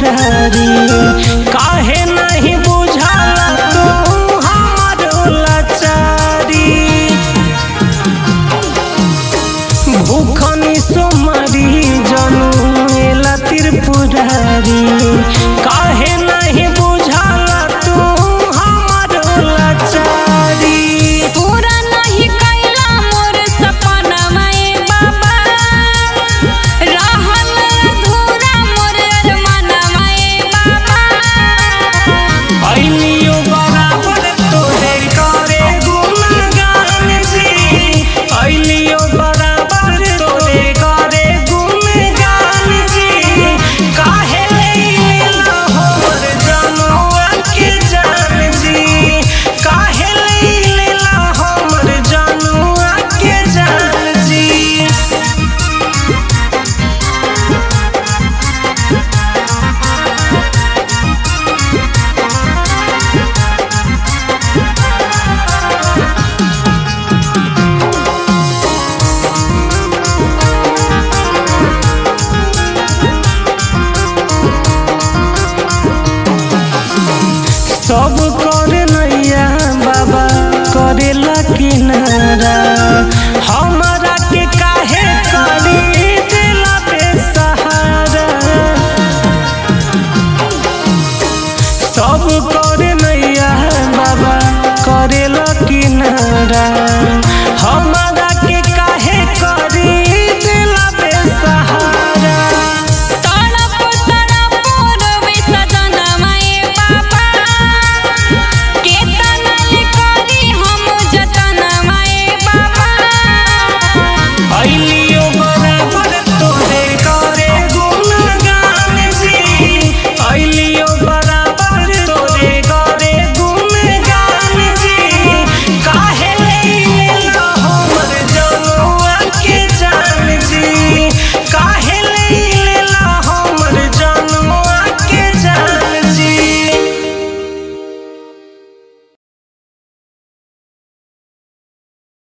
त्रिपुरारी काहे नहीं बुझाला तू हमारो लाचारी भूखनी सोमरी जनू एला त्रिपुरारी काहे नहीं बुझाला तू हमारो लाचारी पूरा नहीं कैला मोर सपनवा ए बाबा रहल अधूरा मोर अरमानवा ए बाबा अइलियो बराबर तोरे करे गुणगान जी अइलियो बराबर तोरे करे गुणगान जी काहे लइला हमर जनवा के जान जी काहे लइला हमर जनवा के जान जी सब करे नैया बाबा करेला किनारा हमारा के काहे करी दिला बेसहारा सब